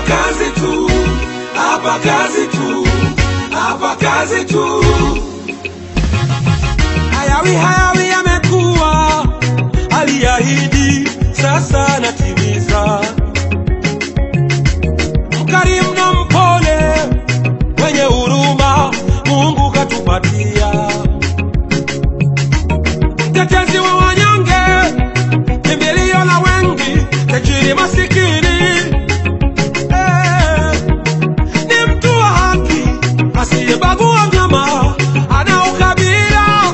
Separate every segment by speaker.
Speaker 1: kazi tu, hapa kazi tu, hapa kazi tu. Hayawi hayawi yamekuwa, aliahidi sasa natimiza. Mkarimu na mpole, mwenye huruma, Mungu katupatia. Mtetezi wa wanyonge, kimbilio la wengi, tajiri masikini. Eh, ni mtu wa haki, asiyebagua mnyama, ana ukabila.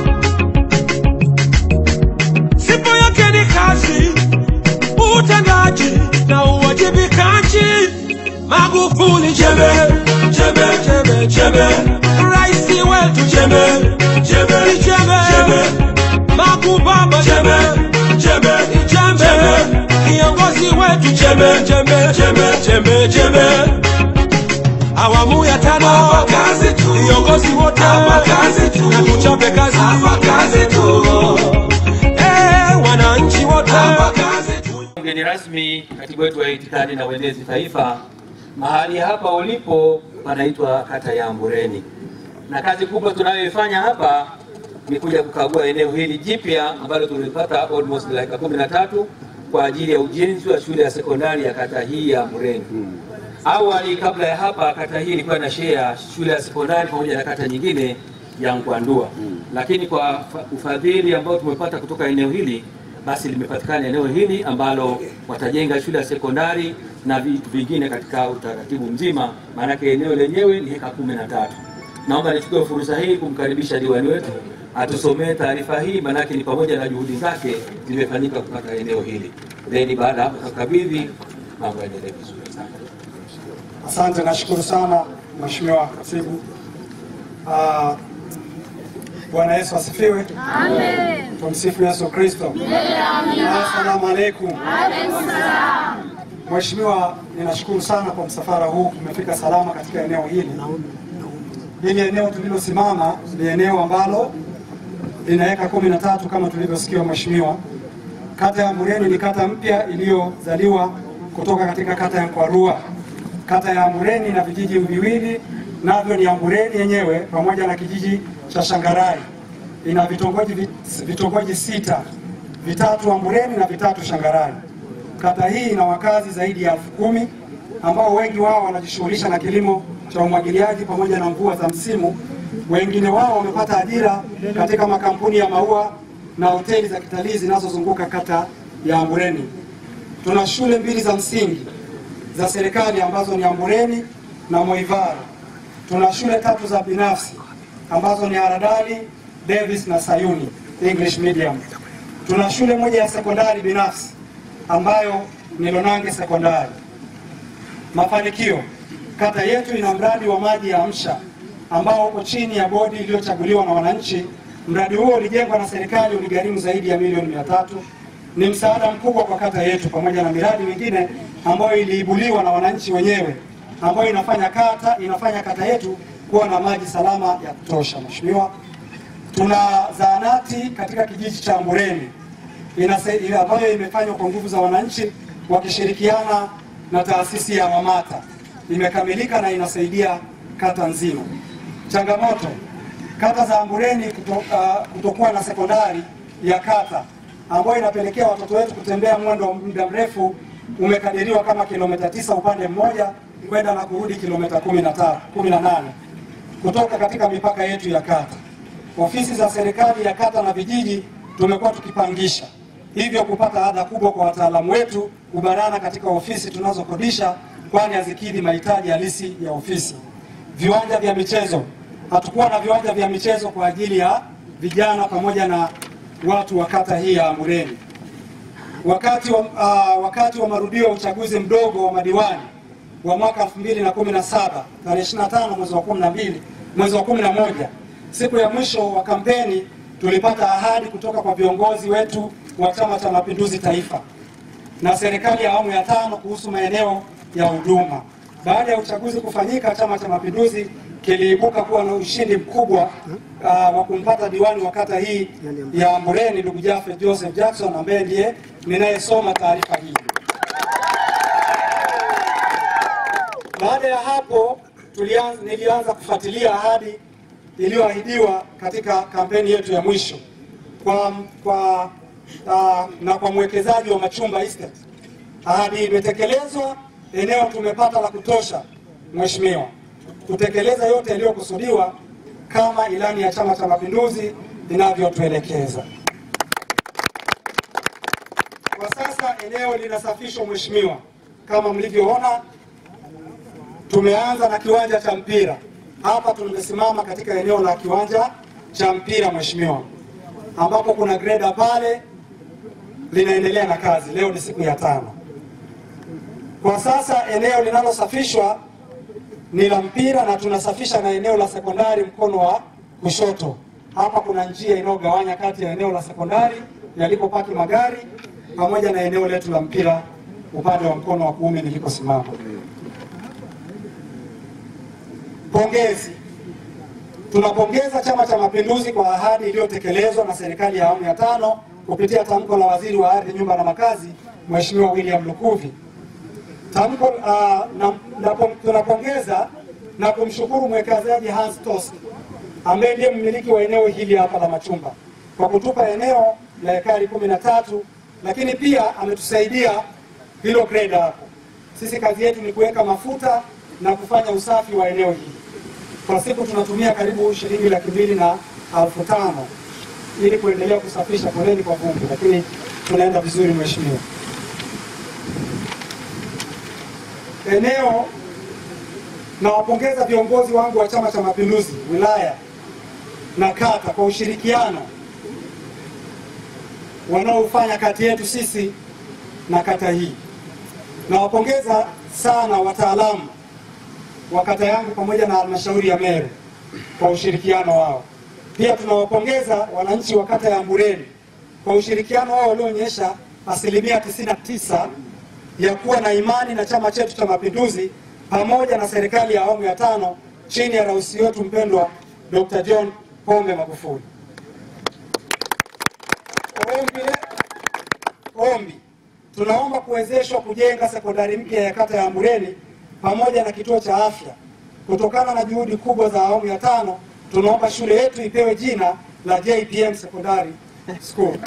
Speaker 1: Sifa yake ni kazi, utendaji na uwajibikaji. Magufuli jembe, jembe, jembe, jembe, rais wetu jembe, jembe, ni jembe, jembe, Makubaba jembe, jembe, ni jembe, kiongozi wetu jembe, jembe, jembe, jembe, jembe. Awamu ya tano, hapa kazi tu, viongozi wote, hapa kazi tu, na tuchape kazi, hapa kazi tu, eh, wananchi wote, hapa kazi tu.
Speaker 2: Mgeni rasmi, katibu wetu wa itikadi na uenezi taifa, mahali hapa ulipo panaitwa kata ya Mbureni, na kazi kubwa tunayoifanya hapa ni kuja kukagua eneo hili jipya ambalo tulipata almost dakika kumi na tatu kwa ajili ya ujenzi wa shule ya sekondari ya kata hii ya Mbureni. Awali kabla ya hapa, kata hii ilikuwa na share shule ya sekondari pamoja na kata nyingine ya Nkwandua, lakini kwa fa- ufadhili ambao tumepata kutoka eneo hili, basi limepatikana eneo hili ambalo watajenga shule ya sekondari na vitu vingine katika utaratibu mzima, maanake eneo lenyewe ni heka kumi na tatu. Naomba nichukue fursa hii kumkaribisha diwani wetu atusomee taarifa hii, maanake ni pamoja na juhudi zake zimefanyika kupata eneo hili, then baada ya hapo tukabidhi mambo yaendelee vizuri.
Speaker 3: Asante, nashukuru sana Mheshimiwa Katibu. Ah, Bwana Yesu asifiwe. Amen. Tumsifu Yesu Kristo. Assalamu alaikum. Mheshimiwa, ninashukuru sana kwa msafara huu, tumefika salama katika eneo hili. Hili eneo tulilosimama ni eneo ambalo lina eka kumi na tatu kama tulivyosikia Mheshimiwa. Kata ya Mureni ni kata mpya iliyozaliwa kutoka katika kata ya Nkwarua. Kata ya Mureni na vijiji viwili navyo ni Ambureni yenyewe pamoja na kijiji cha Shangarai. Ina vitongoji vi- vitongoji sita, vitatu Ambureni na vitatu Shangarai. Kata hii ina wakazi zaidi ya elfu kumi ambao wengi wao wanajishughulisha na kilimo cha umwagiliaji pamoja na mvua za msimu. Wengine wao wamepata ajira katika makampuni ya maua na hoteli za kitalii zinazozunguka kata ya Ambureni. Tuna shule mbili za msingi za serikali ambazo ni Ambureni na Moivara. Tuna shule tatu za binafsi ambazo ni Haradali, Davis na Sayuni English Medium. Tuna shule moja ya sekondari binafsi ambayo ni Lonange Sekondari. Mafanikio, kata yetu ina mradi wa maji ya Amsha ambao uko chini ya bodi iliyochaguliwa na wananchi. Mradi huo ulijengwa na serikali, uligharimu zaidi ya milioni mia tatu. Ni msaada mkubwa kwa kata yetu, pamoja na miradi mingine ambayo iliibuliwa na wananchi wenyewe, ambayo inafanya kata inafanya kata yetu kuwa na maji salama ya kutosha. Mheshimiwa, tuna zahanati katika kijiji cha Mbureni inasa- ile ambayo imefanywa kwa nguvu za wananchi wakishirikiana na taasisi ya Wamata, imekamilika na inasaidia kata nzima. Changamoto, kata za Ambureni kuto, uh, kutokuwa na sekondari ya kata ambayo inapelekea watoto wetu kutembea mwendo wa muda mrefu umekadiriwa kama kilomita tisa upande mmoja kwenda na kurudi kilomita kumi na tano- kumi na nane kutoka katika mipaka yetu ya kata. Ofisi za serikali ya kata na vijiji tumekuwa tukipangisha, hivyo kupata adha kubwa kwa wataalamu wetu kubanana katika ofisi tunazokodisha, kwani hazikidhi mahitaji halisi ya ofisi. Viwanja vya michezo, hatukuwa na viwanja vya michezo kwa ajili ya vijana pamoja na watu wa kata hii ya Ambureni. Wakati wa, uh, wakati wa marudio ya uchaguzi mdogo wa madiwani wa mwaka 2017 tarehe 25 mwezi wa 12 mwezi wa 11 siku ya mwisho wa kampeni tulipata ahadi kutoka kwa viongozi wetu wa Chama cha Mapinduzi Taifa na serikali ya awamu ya tano kuhusu maeneo ya huduma. Baada ya uchaguzi kufanyika, Chama cha Mapinduzi kiliibuka kuwa na ushindi mkubwa uh, wa kumpata diwani wa kata hii ya Mbureni ndugu Jafet Joseph Jackson ambaye ndiye ninayesoma taarifa hii. Baada ya hapo tulianza, nilianza kufuatilia ahadi iliyoahidiwa katika kampeni yetu ya mwisho kwa, kwa, uh, na kwa mwekezaji wa Machumba Estate. Ahadi imetekelezwa, eneo tumepata la kutosha, Mheshimiwa, kutekeleza yote yaliyokusudiwa kama ilani ya Chama cha Mapinduzi inavyotuelekeza. Kwa sasa eneo linasafishwa Mheshimiwa, kama mlivyoona tumeanza na kiwanja cha mpira hapa. Tumesimama katika eneo la kiwanja cha mpira Mheshimiwa, ambapo kuna greda pale linaendelea na kazi. Leo ni siku ya tano. Kwa sasa eneo linalosafishwa ni la mpira na tunasafisha na eneo la sekondari mkono wa kushoto. Hapa kuna njia inayogawanya kati ya eneo la sekondari yalikopaki magari pamoja na eneo letu la mpira upande wa mkono wa kuume nilikosimama. Pongezi. Tunapongeza Chama cha Mapinduzi kwa ahadi iliyotekelezwa na serikali ya awamu ya tano kupitia tamko la Waziri wa Ardhi, Nyumba na Makazi, Mheshimiwa William Lukuvi. Tamko uh, na, na, tunapongeza na kumshukuru mwekezaji Hans Tost ambaye ndiye mmiliki wa eneo hili hapa la Machumba kwa kutupa eneo la ekari kumi na tatu, lakini pia ametusaidia hilo greda hapo. Sisi kazi yetu ni kuweka mafuta na kufanya usafi wa eneo hili. Kwa siku tunatumia karibu shilingi laki mbili na elfu tano ili kuendelea kusafisha. Poleni kwa vumbi, lakini tunaenda vizuri mheshimiwa. Eneo nawapongeza viongozi wangu wa Chama cha Mapinduzi wilaya na kata kwa ushirikiano wanaofanya kati yetu sisi na kata hii. Nawapongeza sana wataalamu wa kata yangu pamoja na halmashauri ya Meru kwa ushirikiano wao. Pia tunawapongeza wananchi wa kata ya Mbureni kwa ushirikiano wao walioonyesha asilimia 99 ya kuwa na imani na chama chetu cha Mapinduzi pamoja na serikali ya awamu ya tano chini ya rais wetu mpendwa Dr. John Pombe Magufuli. Ombi, ombi tunaomba kuwezeshwa kujenga sekondari mpya ya kata ya Mbureni pamoja na kituo cha afya. Kutokana na juhudi kubwa za awamu ya tano, tunaomba shule yetu ipewe jina la JPM Secondary School.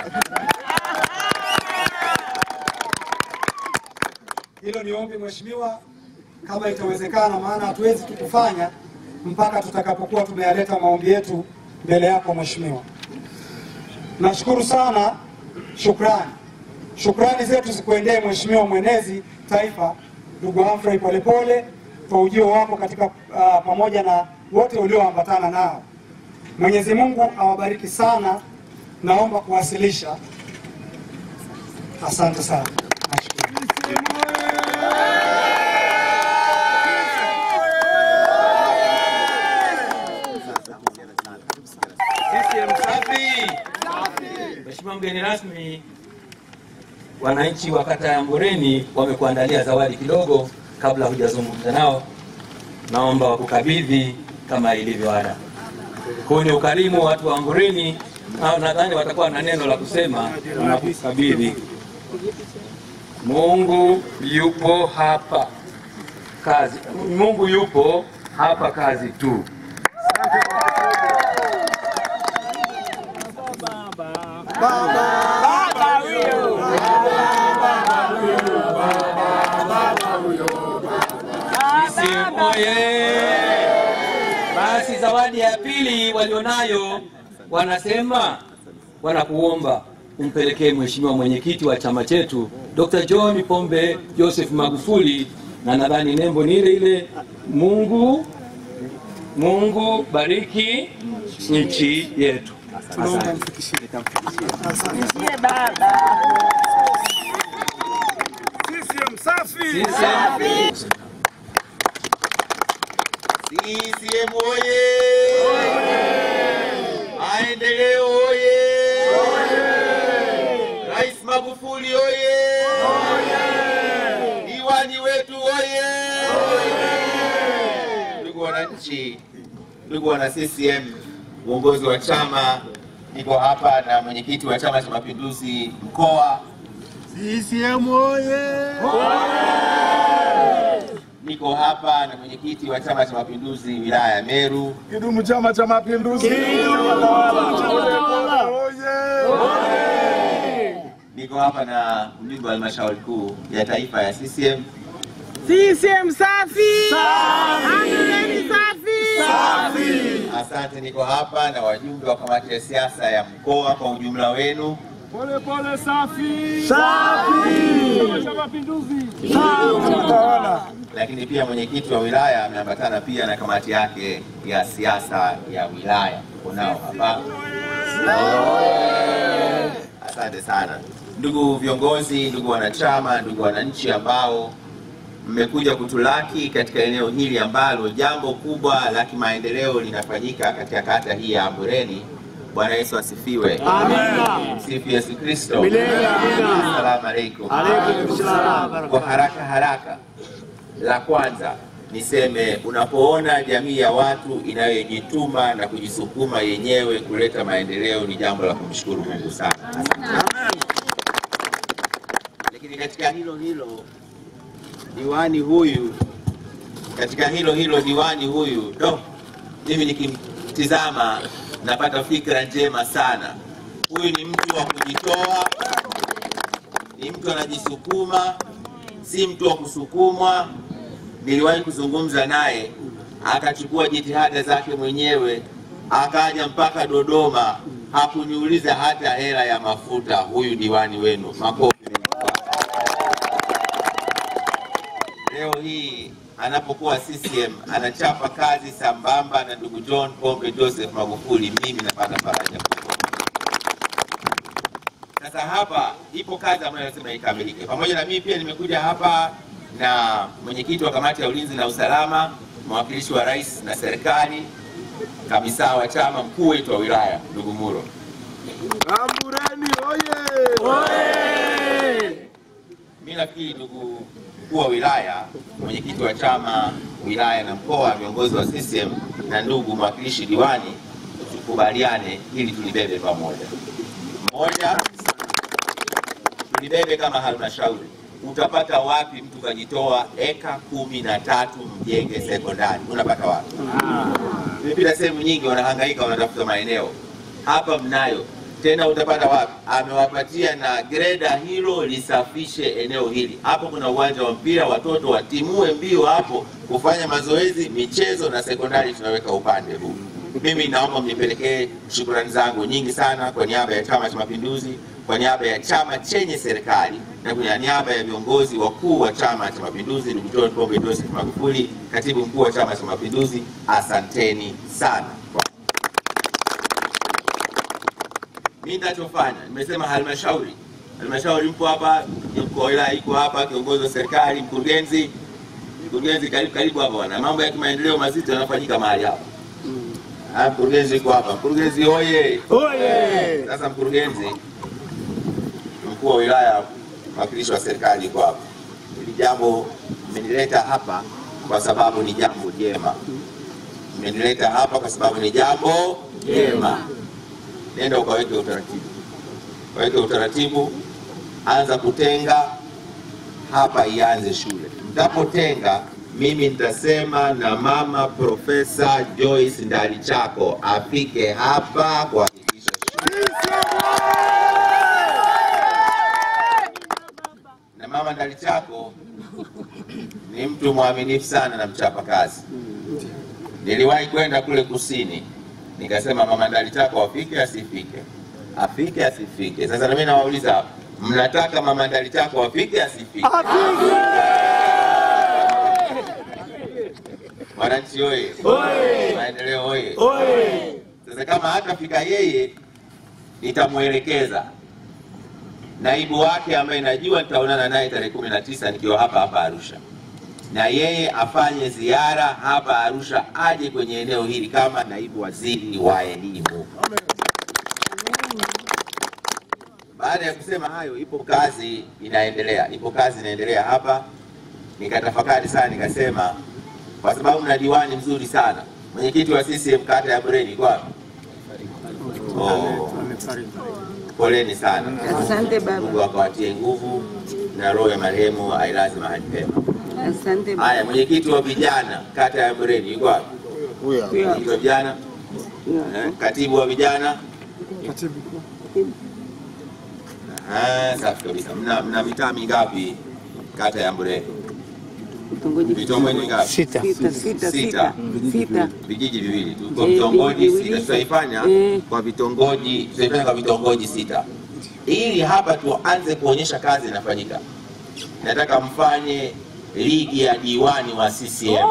Speaker 3: Hilo ni ombi mheshimiwa, kama itawezekana, maana hatuwezi tukufanya mpaka tutakapokuwa tumeyaleta maombi yetu mbele yako mheshimiwa. Nashukuru sana, shukrani. Shukrani zetu zikuendee mheshimiwa mwenezi taifa ndugu Humphrey Polepole kwa ujio wako katika uh, pamoja na wote ulioambatana nao. Mwenyezi Mungu awabariki sana. Naomba kuwasilisha. Asante sana. Nashukuru.
Speaker 2: CCM safi. Mheshimiwa mgeni rasmi, wananchi wa kata ya Mbureni wamekuandalia zawadi kidogo. Kabla hujazungumza nao, naomba wakukabidhi kama ilivyo ada. Huu ni ukarimu wa watu wa Mbureni, na nadhani watakuwa na neno la kusema wanakukabidhi. Mungu yupo hapa kazi, Mungu yupo hapa kazi tu. CCM oye! Basi zawadi ya pili walionayo wanasema, wanakuomba umpelekee Mheshimiwa mwenyekiti wa chama chetu Dr. John Pombe Joseph Magufuli, na nadhani nembo ni ile ile. Mungu Mungu bariki nchi yetu.
Speaker 3: Tunaomba mfikishie.
Speaker 2: CCM
Speaker 4: CCM oye! Maendeleo oye! Rais Magufuli oye! Diwani wetu oye! Ndugu wananchi, ndugu wana CCM, uongozi wa chama, niko hapa na mwenyekiti wa Chama cha Mapinduzi mkoa CCM oye! Niko hapa hapa na mwenyekiti wa Chama cha Mapinduzi wilaya ya Meru.
Speaker 5: Kidumu Chama cha Mapinduzi!
Speaker 4: Niko hapa na mjumbe wa halmashauri kuu ya taifa ya CCM.
Speaker 6: CCM safi! Amreni safi!
Speaker 4: Asante, niko hapa na wajumbe wa kamati ya siasa ya mkoa kwa ujumla wenu.
Speaker 5: Pole pole safi! Chama cha Mapinduzi!
Speaker 4: lakini pia mwenyekiti wa wilaya ameambatana pia na kamati yake ya siasa ya wilaya. Unao hapa. Asante sana ndugu viongozi, ndugu wanachama, ndugu wananchi ambao mmekuja kutulaki katika eneo hili ambalo jambo kubwa la kimaendeleo linafanyika katika kata hii ya Ambureni. Bwana Yesu asifiwe. Amina. Sifu Yesu Kristo. Asalamu alaykum. Kwa haraka haraka la kwanza niseme, unapoona jamii ya watu inayojituma na kujisukuma yenyewe kuleta maendeleo ni jambo la kumshukuru Mungu sana. Lakini katika hilo hilo diwani huyu, katika hilo hilo diwani huyu, do mimi nikimtizama napata fikra njema sana. Huyu ni mtu wa kujitoa, ni mtu anajisukuma, si mtu wa kusukumwa. Niliwahi kuzungumza naye, akachukua jitihada zake mwenyewe, akaja mpaka Dodoma, hakuniuliza hata hela ya mafuta. Huyu diwani wenu, makofi. Leo hii anapokuwa CCM anachapa kazi sambamba na ndugu John Pombe Joseph Magufuli, mimi napata faraja kubwa. Sasa hapa ipo kazi ambayo lazima ikamilike. Pamoja na mimi pia nimekuja hapa na mwenyekiti wa kamati ya ulinzi na usalama, mwakilishi wa rais na serikali, kamisa wa chama, mkuu wetu wa wilaya ndugu Muro.
Speaker 5: Ambureni oye!
Speaker 4: Mimi nafikiri ndugu mkuu wa wilaya, mwenyekiti wa chama wilaya na mkoa, viongozi wa CCM na ndugu mwakilishi diwani, tukubaliane ili tulibebe pamoja. Moja, tulibebe kama halmashauri. Utapata wapi mtu kajitoa eka kumi na tatu mjenge sekondari? Unapata wapi? Nimepita sehemu nyingi, wanahangaika wanatafuta maeneo. Hapa mnayo tena, utapata wapi? Amewapatia na greda hilo lisafishe eneo hili. Hapo kuna uwanja wa mpira, watoto watimue mbio hapo kufanya mazoezi, michezo na sekondari tunaweka upande huu. Mimi naomba mnipelekee shukrani zangu nyingi sana kwa niaba ya Chama cha Mapinduzi, kwa niaba ya chama chenye serikali na kwa niaba ya viongozi wakuu wa Chama cha Mapinduzi, ndugu John Pombe Joseph Magufuli, katibu mkuu wa Chama cha Mapinduzi, asanteni sana. Mimi ninachofanya nimesema halmashauri, halmashauri mpo hapa, mkuu wa wilaya iko hapa, kiongozi wa serikali, mkurugenzi, mkurugenzi karibu karibu hapa bwana, mambo ya kimaendeleo mazito yanafanyika mahali hapa. Ah, mkurugenzi yuko hapa. Mkurugenzi oye!
Speaker 5: Oye!
Speaker 4: Sasa mkurugenzi, mkuu wa wilaya, mwakilishi wa serikali yuko hapa. Hili jambo mmenileta hapa kwa sababu ni jambo jema, mmenileta hapa kwa sababu ni jambo jema. Nenda ukaweke utaratibu, ukaweke utaratibu, anza kutenga hapa, ianze shule. Mtapotenga mimi nitasema na mama Profesa Joyce Ndalichako afike hapa kuhakikisha shule. Na mama Ndalichako ni mtu mwaminifu sana na mchapa kazi. Niliwahi kwenda kule kusini, nikasema mama Ndalichako afike asifike, afike asifike. Sasa na mimi nawauliza hapa, mnataka mama Ndalichako afike asifike? Wananchi oye! Maendeleo oye! Sasa kama hatafika yeye, nitamwelekeza naibu wake ambaye najua nitaonana naye tarehe kumi na tisa nikiwa hapa hapa Arusha, na yeye afanye ziara hapa Arusha, aje kwenye eneo hili kama naibu waziri wa elimu. Baada ya kusema hayo, ipo kazi inaendelea, ipo kazi inaendelea hapa. Nikatafakari sana, nikasema kwa sababu mna diwani mzuri sana, mwenyekiti wa CCM kata ya Bureni kwa oh, poleni sana.
Speaker 6: Asante baba.
Speaker 4: Mungu akawatie nguvu na roho ya marehemu ailaze mahali pema.
Speaker 6: Asante.
Speaker 4: Haya, mwenyekiti wa vijana kata ya Mreni yuko wapi? Mwenyekiti wa vijana, eh, katibu wa vijana. Ah, safi kabisa. Mna, mna mitaa mingapi kata ya Mreni?
Speaker 6: Vitongoji
Speaker 4: Vitongoji ngapi?
Speaker 6: sita, sita,
Speaker 4: Sita.
Speaker 6: sita, sita.
Speaker 4: vijiji viwili tu kwa
Speaker 6: Eh,
Speaker 4: vitongoji
Speaker 6: vijiji
Speaker 4: sita,
Speaker 6: viwili.
Speaker 4: tutaifanya
Speaker 6: Eh.
Speaker 4: kwa vitongoji, tutaifanya kwa vitongoji sita, ili hapa tuanze kuonyesha kazi inafanyika. Nataka mfanye ligi ya diwani wa CCM.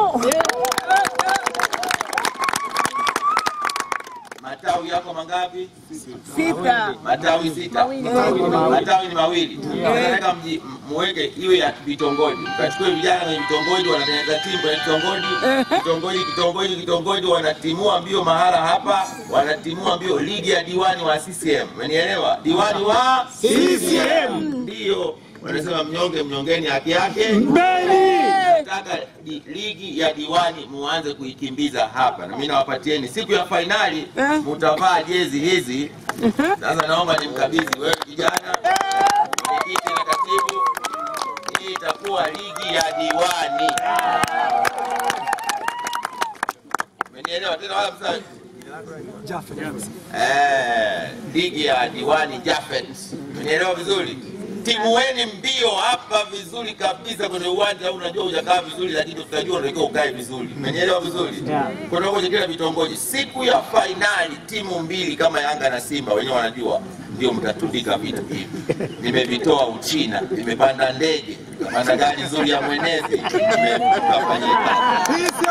Speaker 4: Matawi yako mangapi?
Speaker 6: Sita.
Speaker 4: Matawi sita. Matawi ni mawili. Nataka mji muweke iwe ya vitongoji. Kachukue vijana kwenye vitongoji wanatengeneza timu kwenye vitongoji. Kitongoji kitongoji kitongoji wanatimua mbio mahala hapa, wanatimua mbio ligi ya diwani wa CCM. Umenielewa? Diwani wa CCM. Ndio. Wanasema mnyonge mnyongeni haki yake. Nataka di, ligi ya diwani muanze kuikimbiza hapa, na mimi nawapatieni siku ya fainali, mutavaa jezi hizi. Sasa naomba nimkabidhi wewe kijana, mwenyekiti na katibu. Hii itakuwa ligi ya diwani. Umenielewa tena wala msa Eh, ligi ya diwani Jafet. Umenielewa vizuri? Timueni mbio hapa vizuri kabisa kwenye uwanja. Unajua hujakaa vizuri, lakini tutajua unatakiwa ukae vizuri. Umenielewa vizuri? Kwa kwenye kila vitongoji, siku ya fainali, timu mbili kama Yanga na Simba wenyewe wanajua, ndio mtatundika vitu hivi. Nimevitoa Uchina, nimepanda ndege, kapanda gari nzuri ya mwenezi, nimekafanyika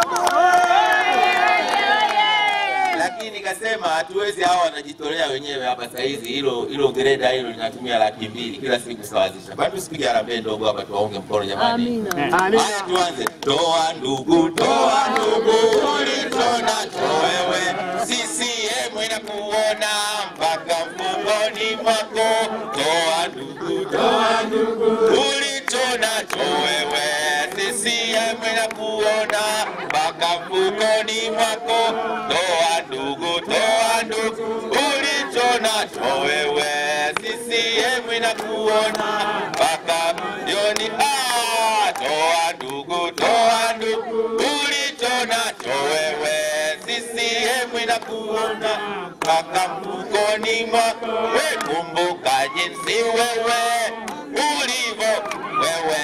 Speaker 4: lakini nikasema hatuwezi, hawa wanajitolea wenyewe hapa saa hizi. Hilo hilo greda hilo linatumia laki mbili kila siku kusawazisha. Bado tusipige harambee ndogo hapa, tuwaunge mkono jamani. Haya, tuanze. Toa ndugu, toa ndugu, ulichonacho wewe, CCM inakuona mpaka mfukoni mwako. Toa ndugu, toa ndugu, ulichonacho wewe, CCM inakuona mpaka mfukoni mwako. Toa ndugu, toa ndugu, ulichonacho wewe, CCM inakuona mpaka jioni. Ah, toa ndugu, toa ndugu, ulichonacho wewe, CCM inakuona mpaka mfukoni mwako. We kumbuka jinsi wewe ulivyo wewe,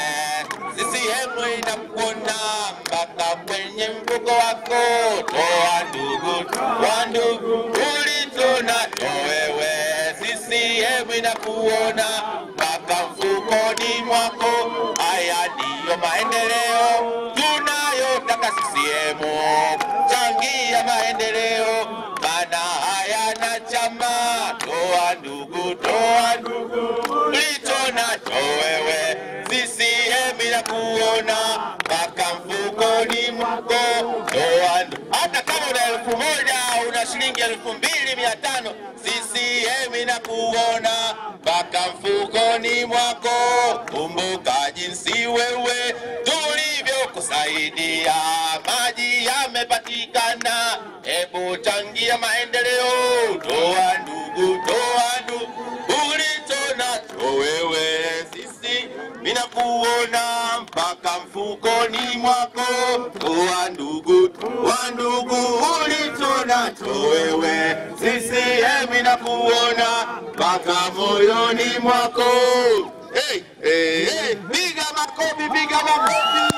Speaker 4: CCM inakuona mpaka kwenye mfuko wako. Toa ndugu, toa ndugu, ulichonacho wewe, CCM inakuona mpaka mfukoni mwako. Haya ndiyo maendeleo tunayotaka CCM, changia maendeleo, maana hayana chama. Toa ndugu, toa ndugu, ulicho nacho wewe, CCM inakuona mpaka mfukoni mwako. Toa ndugu, hata kama una elfu moja una shilingi elfu mbili mia tano CCM inakuona mpaka mfukoni mwako. Kumbuka jinsi wewe tulivyokusaidia, maji yamepatikana, hebu changia maendeleo. Toa ndugu, toa ndugu, ulicho nacho wewe, sisi minakuona mpaka mfukoni mwako. Toa ndugu, toa ndugu, ulicho nacho wewe, CCM inakuona mpaka moyoni mwako. Hey, hey, hey. Piga makofi, piga makofi.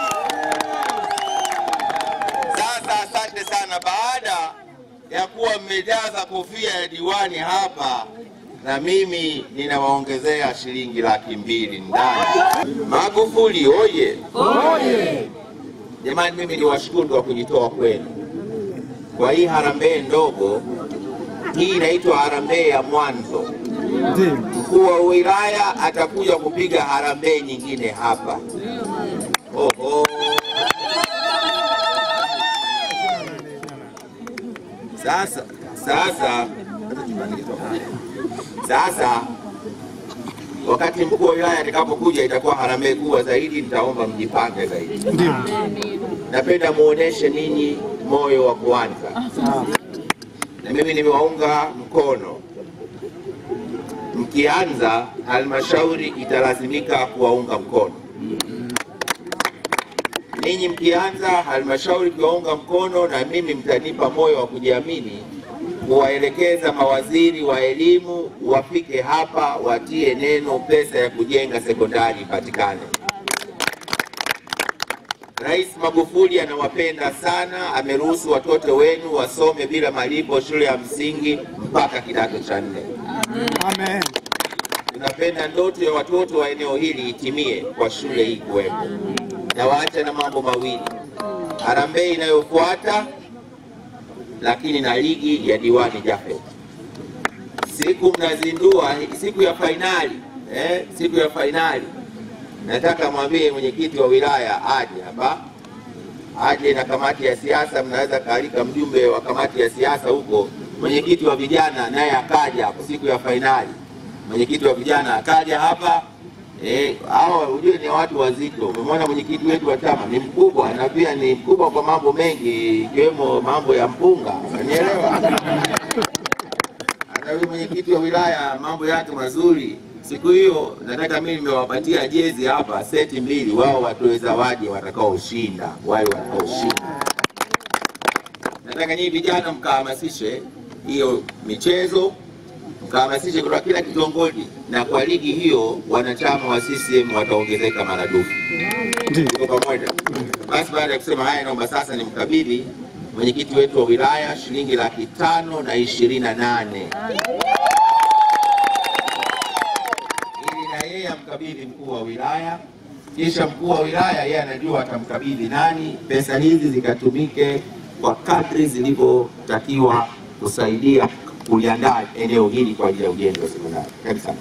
Speaker 4: Sasa asante sana. Baada ya kuwa mmejaza kofia ya diwani hapa, na mimi ninawaongezea shilingi laki mbili ndani. Magufuli oye! Jamani, mimi niwashukuru kwa kujitoa kwenu kwa hii harambee ndogo. Hii inaitwa harambee ya mwanzo. Mkuu wa wilaya atakuja kupiga harambee nyingine hapa. Oho. Sasa sasa sasa, wakati mkuu wa wilaya atakapokuja itakuwa harambee kubwa zaidi, nitaomba mjipange zaidi. Napenda muoneshe ninyi moyo wa kuanza, na mimi nimewaunga mkono. Mkianza, halmashauri italazimika kuwaunga mkono. ninyi mkianza halmashauri kiwaunga mkono, na mimi mtanipa moyo wa kujiamini kuwaelekeza mawaziri wa elimu wafike hapa watie neno pesa ya kujenga sekondari ipatikane. Rais Magufuli anawapenda sana, ameruhusu watoto wenu wasome bila malipo shule ya msingi mpaka kidato cha nne.
Speaker 3: Amen.
Speaker 4: Tunapenda ndoto ya watoto wa eneo hili itimie kwa shule hii kuwepo. Na waacha na mambo mawili, harambee inayofuata, lakini na ligi ya diwani Jafet. Siku mnazindua, siku ya fainali eh, siku ya fainali, nataka mwambie mwenyekiti wa wilaya aje hapa, aje na kamati ya siasa. Mnaweza kaalika mjumbe wa kamati ya siasa huko, mwenyekiti wa vijana naye akaja hapo siku ya fainali mwenyekiti wa vijana akaja hapa eh, hawa ujue ni watu wazito. Umemwona mwenyekiti wetu wa chama ni mkubwa, na pia ni mkubwa kwa mambo mengi ikiwemo mambo ya mpunga, unanielewa? Hata huyu mwenyekiti wa wilaya mambo yake mazuri. Siku hiyo nataka mimi nimewapatia jezi hapa seti mbili, wao watoe zawadi watakaoshinda, wale watakaoshinda. Nataka nyinyi vijana mkahamasishe hiyo michezo mkahamasishe kutoka kila kitongoji, na kwa ligi hiyo wanachama wa CCM wataongezeka maradufu. Tuko pamoja? Basi baada ya kusema haya, naomba sasa nimkabidhi mwenyekiti wetu wa wilaya shilingi laki tano na ishirini na nane ili na yeye amkabidhi mkuu wa wilaya, kisha mkuu wa wilaya yeye anajua atamkabidhi nani. Pesa hizi zikatumike kwa kadri zilivyotakiwa kusaidia kuliandaa eneo hili kwa ajili ya ujenzi wa sekondari. Karibu sana.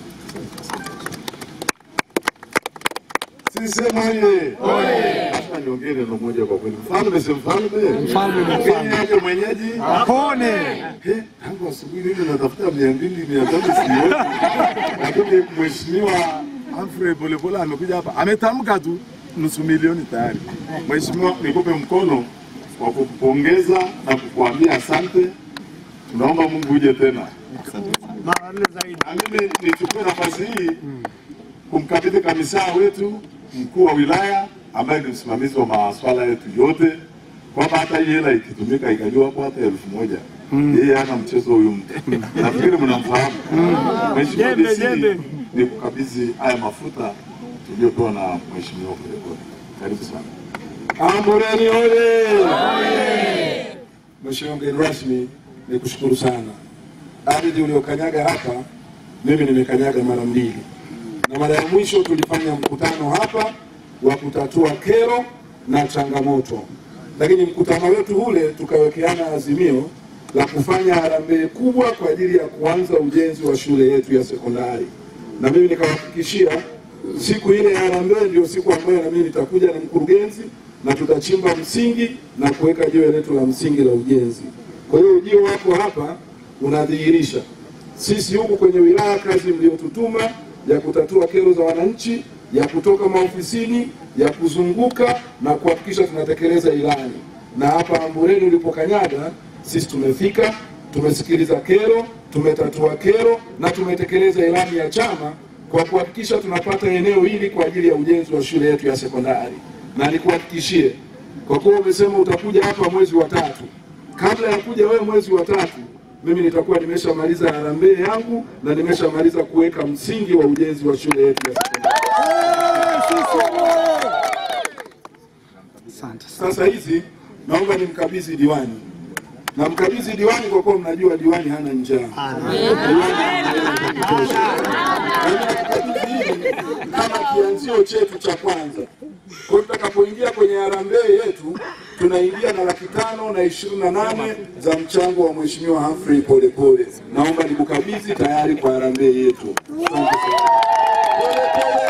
Speaker 5: Sisema ye. Hapa niongee neno moja kwa kweli. Mfalme si mfalme. Mfalme mfalme. Aje mwenyeji.
Speaker 3: Apone.
Speaker 5: Eh, tangu asubuhi mimi natafuta mia mbili mia tatu sioni. Lakini mheshimiwa Humphrey Polepole amekuja hapa. Ametamka tu nusu milioni tayari. Mheshimiwa, nikupe mkono wa kukupongeza na kukuambia asante. Tunaomba Mungu uje tena. Na mimi nichukue nafasi hii kumkabidhi kamisa wetu mkuu wa wilaya ambaye ni msimamizi wa masuala yetu yote, kwamba hata hii hela ikitumika ikajua hapo hata elfu moja yeye hana mchezo huyu mtu, nafikiri mnamfahamu. Mheshimiwa DC, ni kukabidhi haya mafuta tuliyopewa na Mheshimiwa Polepole. Karibu sana.
Speaker 7: Ambureni oye! Mheshimiwa mgeni rasmi, ni kushukuru sana. Ardhi uliokanyaga hapa, mimi nimekanyaga mara mbili, na mara ya mwisho tulifanya mkutano hapa wa kutatua kero na changamoto, lakini mkutano wetu ule tukawekeana azimio la kufanya harambee kubwa kwa ajili ya kuanza ujenzi wa shule yetu ya sekondari, na mimi nikawahakikishia siku ile ya harambee ndio siku ambayo na mimi nitakuja na mkurugenzi na tutachimba msingi na kuweka jiwe letu la msingi la ujenzi. Kwa hiyo ujio wako hapa unadhihirisha sisi huku kwenye wilaya kazi mliotutuma ya kutatua kero za wananchi, ya kutoka maofisini, ya kuzunguka na kuhakikisha tunatekeleza ilani. Na hapa Ambureni ulipokanyaga, sisi tumefika, tumesikiliza kero, tumetatua kero na tumetekeleza ilani ya chama kwa kuhakikisha tunapata eneo hili kwa ajili ya ujenzi wa shule yetu ya sekondari. Na nikuhakikishie, kwa kuwa umesema utakuja hapa mwezi wa tatu, kabla ya kuja wewe mwezi wa tatu, mimi nitakuwa nimeshamaliza harambee yangu na nimeshamaliza kuweka msingi wa ujenzi wa shule yetu ya sekondari. Sasa hizi naomba nimkabidhi diwani, na mkabidhi diwani kwa kuwa mnajua diwani hana njaa. Diwani ana hela za kutosha. Na mimi nakabidhi hili kama kianzio chetu cha kwanza. Kwa hiyo tutakapoingia kwenye harambee yetu tunaingia na laki tano na ishirini na nane za mchango wa Mheshimiwa Humphrey Polepole. Naomba nikukabidhi tayari kwa harambee yetu. Asante sana. Polepole